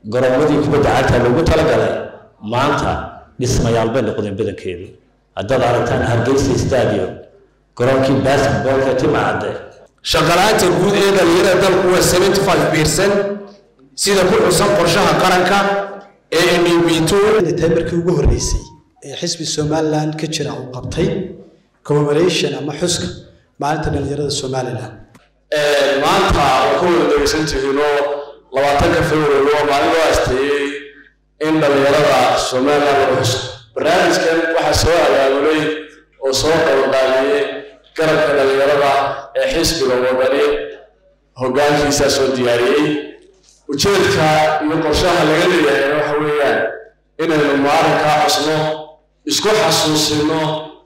garoomadii kubadda cagta loogu talagalay maanta dhismayaal bay noqdeen badankeedu haddaad aragtaan hargeysa stadium garoonkii basketballka timacadde shaqalaanta guud ee dhalinyarada dalku waa seventy five percent sida ku xusan qorshaha qaranka ee ndb two tahay markii ugu horreysay ee xisbi somaliland ka jira uu qabtay commemoration ama xuska maalinta dhalinyarada somaliland maanta waa ka wada dhegeysan tihiinoo labaatanka february waa maalin loo asteeyey in dhalinyarada somaliland lagu xuso barnaamijkan waxaa soo abaabulay oo soo qabanqaabiyey garabka dhalinyarada ee xisbiga wadani hoggaankiisaa soo diyaariyey ujeedka iyo qorshaha laga leeyahay waxa weeyaan inaynu maalinkaa xusno isku xasuusino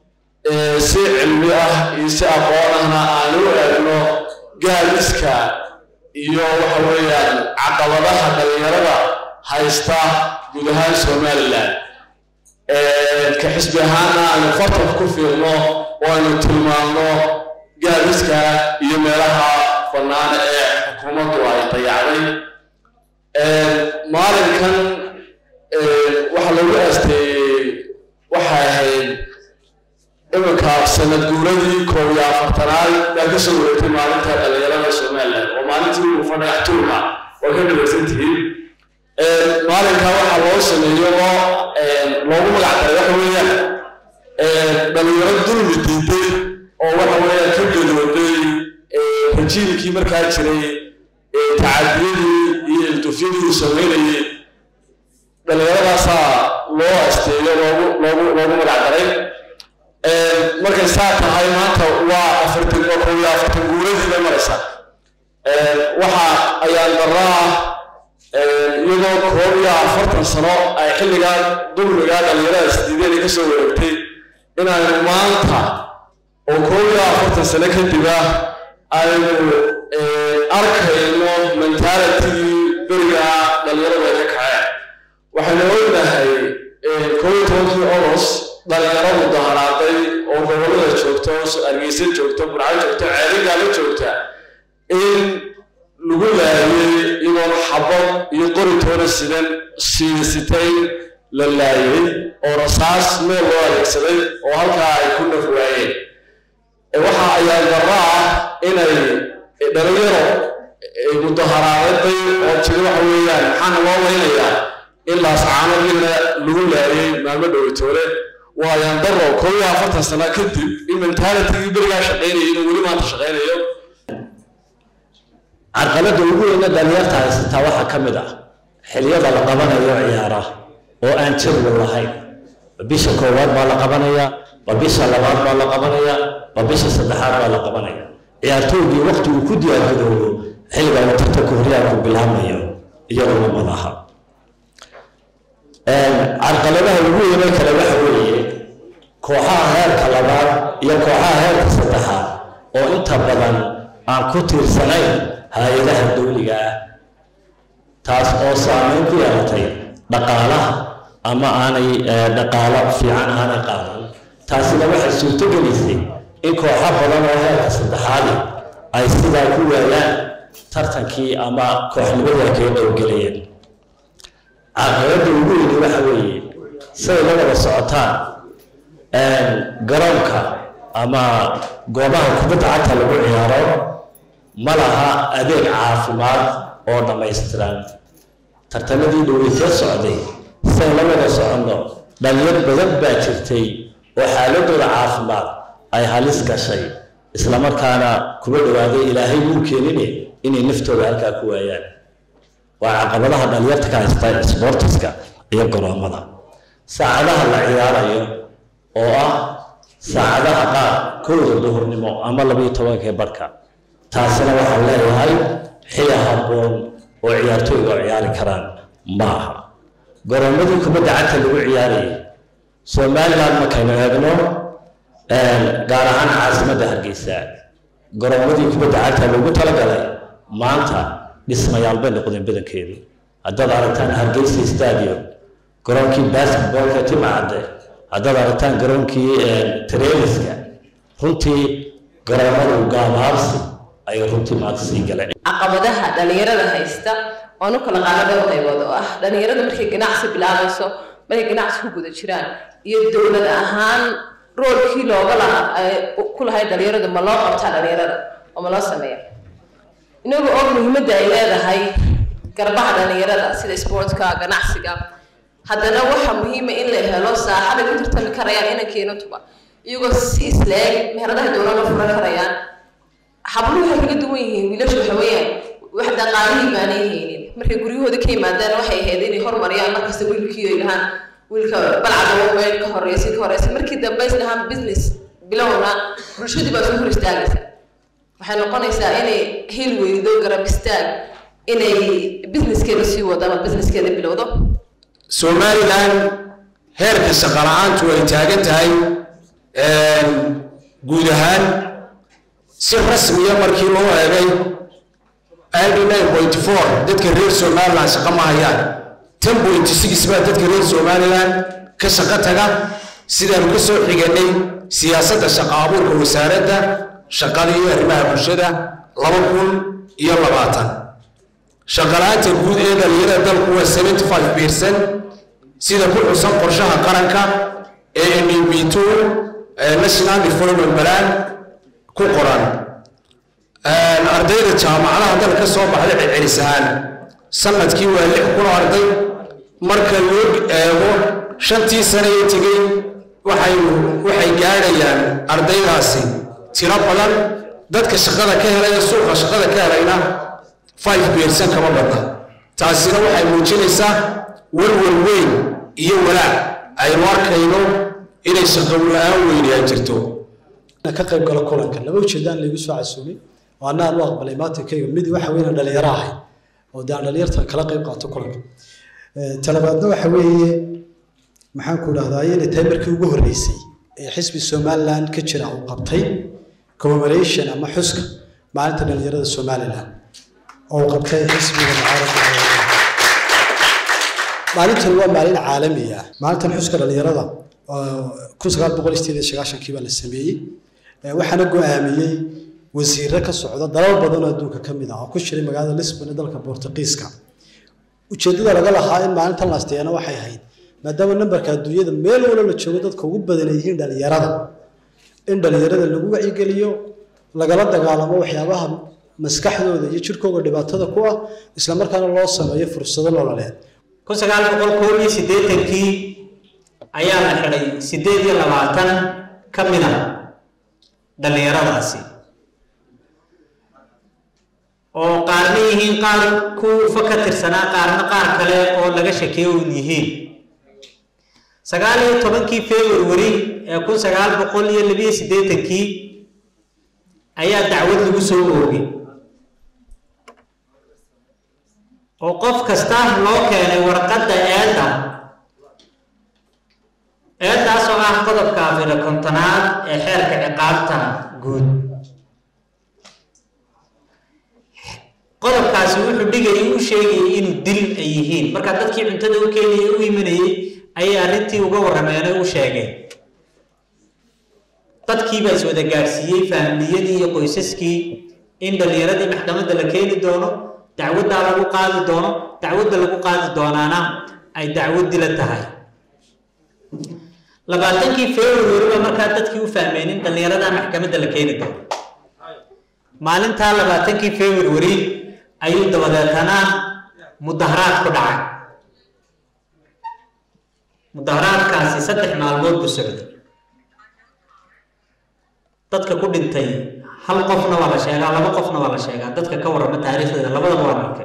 si cilmi ah iyo si aqoon ahna aan u eegno gaadiska iyo waxa weeyaan caqabadaha dhalinyarada haysta guud ahaan somaliland ka xisbi ahaana aynu fartanka ku fiirno oo aynu tilmaamno gaadiska iyo meelaha bannaan ee xukuumaddu ay dayacday maalinkan waxaa lagu aasteeyey waxay ahayd iminka sanad guuradii koob iyo afartanaad baa ka soo wareegtay maalinta dhalinyarada somaliland oo maalintii uu fadhax tuurka waa ka dhageysan tihiin maalinka waxaa loo sameeyo oo loogu magac daray waxa weeyaan dhalinyaro dulmi diiday oo waxa weeyaan ka gadooday rajiimkii markaa jiray tacadiyadii iyo iltufyadii uu sameynayay dhallinyaradaasaa loo asteeyo loogu loogu loogu magac daray markay saa tahay maanta waa afartan waa koob iyo afartan guuradii bay maraysaa waxa ayaan daraa iyadoo koob iyo afartan sano ay xilligaa dulmigaa dhallinyarada sidiideed ka soo wareegtay inaynu maanta oo koob iyo afartan sano kadiba aynu arkayno mentalitigii beriga dhalinyaradu ay ka kaceen waxaynu ognahay koob iyo tobankii oros dhalinyaradu daharaaday oo gobolada joogta hargeysa joogta burco joogta ceerigaala joogta in lagu laayay iyadoon xabad iyo qoritoona sidan siisitayn la laayay oo rasaas meel loo adeegsaday oo halkaa ay ku naf waayeen waxa ayaa darro ah inay dhalinyaro mudaharaaday oo jiri waxa weeyaan maxaana loo weynayaa in laascaanadiina lagu laayay maalmo dhowitoole waa ayaan darro koob iyo afartan sano kadib in mentalitigii berigaa shaqaynayay inuu weli maanta shaqaynayo carqaladda ugu weyna dhalinyarta haysataa waxaa ka mid ah xiliyada la qabanayo ciyaara oo aan jadwal lahayn bisha koowaad baa la qabanaya ba bisha labaad baa la qabanaya ba bisha saddexaad baa la qabanaya ciyaartoygii waqti uu ku diyaargadoobo xilliga uu tartanka horyaarku bilaabmayo iyaduna madaha carqaladaha ugu weyne kale waxa weeye kooxaha heerka labaad iyo kooxaha heerka saddexaad oo inta badan aan ku tiirsanayn hay-adaha dawliga ah taas oo saameyn ku yeelatay dhaqaalaha ama aanay dhaqaalo fiican aanay qaadan taasina waxay suurto gelisay in kooxo badan oo heerka saddexaadi ay sidaa ku waayaan tartankii ama kooxnimadii ay kaga dhowgelayeen caqabadda ugu weyni waxa weeye siday la wada socotaan garoonka ama goobaha kubadda cagta lagu ciyaaro ma laha adeeg caafimaad oo dhammaystiran tartamadii dhoweytee socday siday la wada soconno dhalinyar badan baa jirtay oo xaaladooda caafimaad ay halis gashay islamarkaana kuma dhowaaday ilaahay muu keenine inay naftooda halkaa ku waayaan waa caqabadaha dhalinyarta ka haysta sboortiska iyo garoomada saacadaha la ciyaarayo oo ah saacadaha qaar kowda duhurnimo ama labayo tobankee barhka taasina waxaan leeyahay xili habboon oo ciyaartooyga oo ciyaari karaan ma aha garoomadii kubadda cagta lagu ciyaarayay somaliland markaynu eegno gaar ahaan caasimadda hargeysa garoomadii kubadda cagta loogu talagalay maanta dhismayaal bay noqdeen badankeedu haddaad aragtaan hargeysa stadium garoonkii basketballka timacadde haddaad aragtaan garoonkii treliska runtii garoomadu gaabaabsi ayay runtii maanta sii galeen caqabadaha dhalinyarada haysta oon u kala qaado dhowr qaybood oo ah dhalinyarada markay ganacsi bilaabayso markay ganacsi ku guda jiraan iyo dowlad ahaan roolkii looga lahaa ku lahay dhalinyarada ma loo qabtaa dhalinyarada oo ma loo sameeya inagu og muhiimadda ay leedahay garbaha dhalinyarada sida sportka ganacsiga haddana waxaa muhiima in la helo saaxaday ku tartami karayaan inankeena tuba iyagoo si isleeg meheradaha dowlada furan karayaan habluhu waxay kaga duwan yihiin wiilashu waxa weeyaan wax dhaqaalihii baanay haynin markay guryahooda ka yimaadaan waxay ahayd inay horumariyaan markasta wiilkii ay lahaan wiilka balcada weyn ka horeysa ka horeysa markii dambe is lahaan business bilowna bulshadii baa soo hor istaagaysa waxay noqonaysaa inay hel weydo garab istaag inay businesskeeda sii wado ama businesskeeda bilowdo somalilan heerka shaqo la-aantu ay taagan tahay guud ahaan si rasmiya markii loo eegay nine point four dadka reer somalilan shaqo ma hayaan ten point six baa dadka reer somalilan ka shaqo taga sidaanu ka soo xiganay siyaasadda shaqo abuurka wasaaradda shaqada iyo arrimaha bulshada laba kun iyo labaatan shaqala-aanta guud ee dhalinyarada dalku waa seventy five percent sida ku xusan qorshaha qaranka ee ndb two national development plan ku qoran ardayda jaamacadaha dal ka soo baxda celcelis ahaan sanadkii waa lix kun oo arday marka loo eego shantii sane ee tegey waxay waxay gaadhayaan ardaydaasi tiro badan dadka shaqada ka helaya suuqa shaqada ka helayna five percent kama badna taasina waxay muujinaysaa walwal weyn iyo walaac aynu arkayno inay shaqo la-aan weyni ay jirto ka qayb galo kulanka laba ujeedaan laygu soo casuumay oo anna aan u aqbalay maatankayga mid waxa weeyaan dhalinyaro ahay oo dee aan dhalinyarta kala qayb qaato kulanka talabaadna waxa weeye maxaan ku dhahdaa inay tahay markii ugu horreysay ee xisbi somaliland ka jira uu qabtay commemoration ama xuska maalinta dhalinyarada somaliland oo uu qabtay xisbiga mucaaradka maalintan waa maalin caalami ah maalintan xuska dhalinyarada kun sagaal boqol sideed iyo sagaashankii baa la sameeyey waxaana go-aamiyey wasiiro ka socda dalal badan oo adduunka ka mid ah oo ku jiray magaalada lisbon ee dalka bortuqiiska ujeeddada laga lahaa in maalintan la asteeyana waxay ahayd maadaama nambarka adduunyada meel walo la joogo dadka ugu badan ay yihiin dhalinyarada in dhalinyarada lagu wacyigeliyo lagala dagaalamo waxyaabaha maskaxdooda iyo jirkooga dhibaatada ku ah islamarkaana loo sameeyo fursado nololeed kun sagaal boqol koob iyo siddeetankii ayaa la xidhay siddeed iyo labaatan ka mid a dhallinyaradaasi oo qaarna yihiin qaar kuufa ka tirsanaa qaarna qaar kale oo laga shakeeyo un yihiin sagaal iyo tobankii february ee kun sagaal boqol iyo labiyo siddeetankii ayaa dacwad lagu soo oogay oo qof kasta loo keenay warqadda eedda eeddaas oo ah qodobka afira kontonaad ee xeerka ciqaabta guud qodobkaasi wuxuu dhigayay u sheegayay inuu dil ay yihiin marka dadkii cuntada u keenayay u imanayay ayay arrintii uga warrameenay u sheegeen dadkii baa is wada gaadhsiiyey faamiliyadii iyo qoysaskii in dhallinyaradii maxkamadda la keeni doono dacwaddaa lagu qaadi doono dacwadda lagu qaadi doonaana ay dacwad dila tahay labaatankii february baa markaa dadkii u fahmeen in dhallinyarada maxkamadda la keeni doono maalintaa labaatankii february ayuu dabadeetana mudaharaad ku dhacay mudaharaadkaasi saddex maalmood buu socday dadka ku dhintay hal qofna waa la sheegaa laba qofna waa la sheegaa dadka ka warrama taariikhdeeda labadaba waa arkay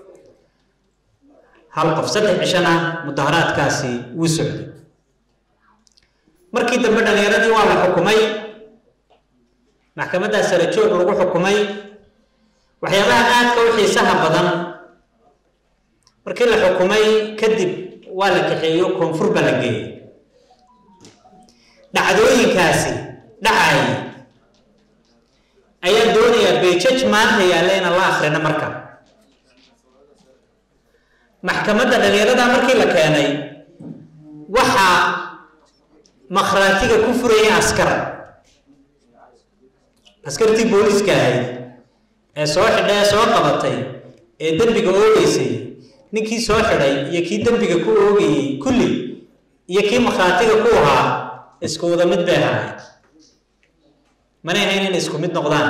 hal qof saddex cishana mudaharaadkaasi wuu socday markii dambe dhallinyaradii waa la xukumay maxkamaddaa sare joog lagu xukumay waxyaabaha aadka u xiisaha badan markii la xukumay kadib waa la kaxeeyo koonfur baa la geeyey dhacdooyinkaasi dhacay ayaan doonayaa beejaj maanta yaalla inaan la akrino marka maxkamadda dhallinyarada markii la keenay waxaa makhraatiga ku furaya askar askartii booliiska ahayd ee soo xidha ee soo qabatay ee dembiga oogeysay ninkii soo xidhay iyo kii dembiga ku oogayey kulli iyo kii makhaatiga ku ahaa isku wada mid bay ahaayeen manay ahayn inay isku mid noqdaan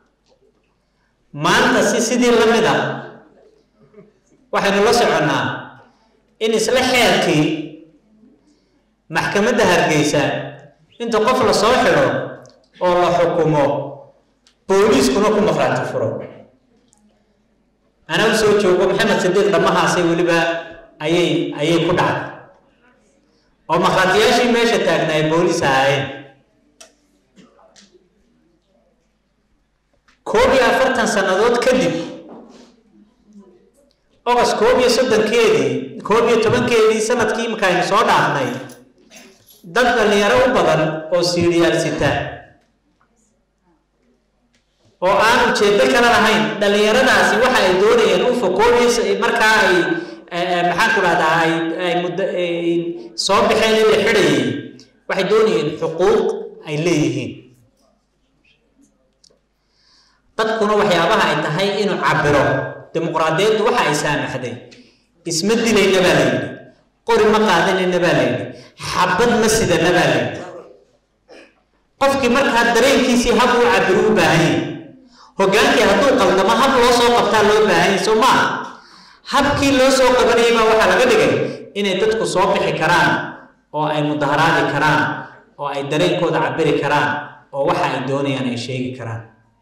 maanta si sidii la mid ah waxaynu la soconnaa in isla xeerkii maxkamadda hargeysa inta qof la soo xidho oo la xukumo booliiskuna ku maqraati furo anaa u soo joogo maxamed sadiiq dhammahaasay weliba ayay ayay ku dhacday oo makhaatiyaashii meesha taagna ay booliis ahaayeen koob iyo afartan sannadood kadib ogos koob iyo soddonkeedii koob iyo tobankeedii sanadkii imika aynu soo dhaafnay dad dhallinyaro u badan oo siiriyaal sita oo aan ujeedo kale lahayn dhallinyaradaasi waxa ay doonayeen ufa koob iyo markaa ay maxaan ku dhahdaa ay ay muddo soo baxeen in la xidhayay waxay doonayeen xuquuq ay leeyihiin dadkuna waxyaabaha ay tahay inuu cabiro dimuqraadiyaddu waxa ay saamaxday isma dilayna baa la yidhi qori ma qaadanayna baa la yidhi xabad ma sidana baa la yidhi qofkii markaa dareenkiisii hab uu cabiro u baahan yahay hogaankii hadduu qaldamo hab loo soo qabtaa loo baahan yahay soo maaha habkii loo soo qabanayay baa waxaa laga dhigay inay dadku soo bixi karaan oo ay mudaharaadi karaan oo ay dareenkooda cabiri karaan oo waxa ay doonayaan ay sheegi karaan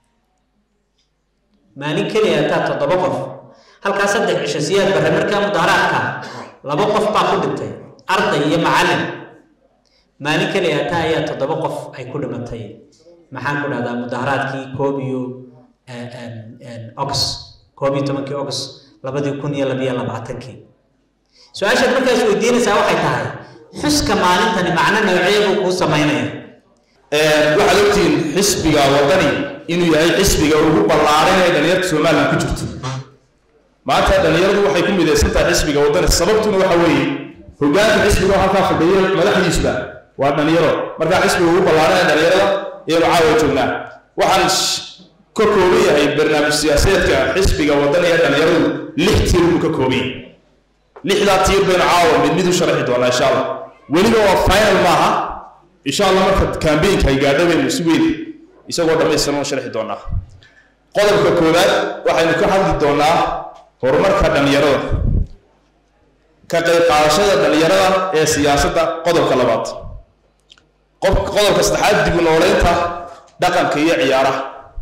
maalin keliya hataa toddoba qof halkaa saddex cisho siyaad barre markaa mudaharaadka laba qof baa ku dhintay arday iyo macallin maalin keliya hataa ayaa toddoba qof ay ku dhimatay maxaan ku dhahdaa mudaharaadkii koob iyo ogs koob iyo tobankii ogs labadii kun iyo labiyo labaatankii su-aashaad markaas weydiinaysaa waxay tahay xuska maalintani macno noocee buu kuu samaynaya waxaad ogtihiin xisbiga wadani inuu yahay xisbiga ugu ballaaran ee dhalinyarta somalilan ku jirto maanta dhalinyaradu waxay ku midaysan tahay xisbiga wadani sababtuna waxa weeye hogaanka xisbiga oo halkaa fadhiya madaxdiisuba waa dhalinyaro markaa xisbiga ugu ballaaran ee dhalinyarada iyanu caawa joognaa waxaan ka kooban yahay barnaamij siyaasadeedka xisbiga wadani ee dhalinyaradu lix tiir buu ka kooban yahay lixdaa tiir baynu caawa mid mid u sharaxi doonaa insha allah weliba waa final maaha insha allah marka kambeynka ay gaadho baynu si weyn isagoo dhammaystiran u sharxi doonaa qodobka koowaad waxaynu ka hadli doonaa horumarka dhalinyarada ka qayb qaadashada dhalinyarada ee siyaasadda qodobka labaad qodobka saddexaad dib u nooleynta dhaqanka iyo ciyaaraha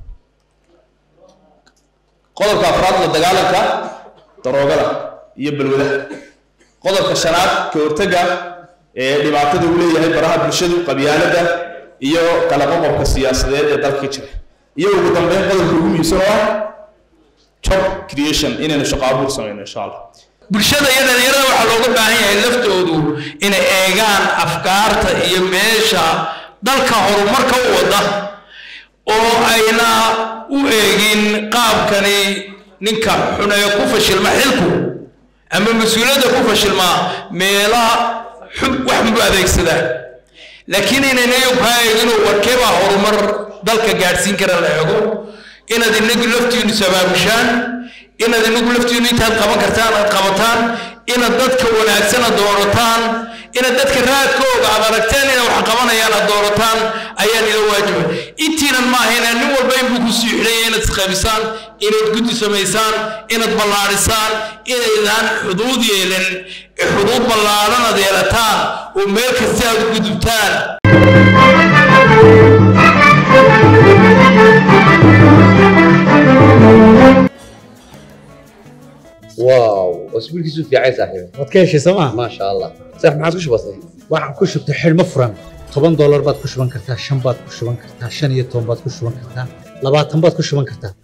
qodobka afraad la dagaalanka daroogada iyo balwadaha qodobka shanaad ka hortagga ee dhibaatada uu leeyahay baraha bulshadu qabyaalada iyo kala qoqobka siyaasadeed ee dalka ka jira iyo ugu dambeyn qodobka ugu muhiimsan oo ah job creation inaynu shaqo abuur samayno insha allah bulshada iyo dhalinyarada waxaa looga baahan yahay laftoodu inay eegaan afkaarta iyo meesha dalka horumarka u wada oo ayna u eegin qaabkani ninka xuneeyo ku fashilma xilku ama mas-uuliyadda ku fashilma meela wax mu adeegsadaa laakiin inayna kaa eeginoo warkeebaa horumar dalka gaadhsiin kara la eego inaad inagu laftiinu sabaabushaan inaad inagu laftiinu intaad qaban kartaan aad qabataan inaad dadka wanaagsana doorataan inaad dadka raadkooga aad aragteen inay wax qabanayaan aad doorataan ayaan ila waajiba intiinan maaha inaa nin walba inbuu ku sii xidhanya inaad isqaybisaan inaad guddi samaysaan inaad ballaadhisaan inaydaan xuduud yeelin xuduud ballaadhan aad yeelataan oo meel kasta aad u gudubtaan واو اسبوعك في عايز صاحبي waad ka heshay sooma ما شاء الله صح ما عاد وش بصير waxaan ku shubtay xidhmo furan toban doolar baad ku shuban kartaa shan baad ku shuban kartaa shan iyo toban baad ku shuban kartaa labaatan baad ku shuban kartaa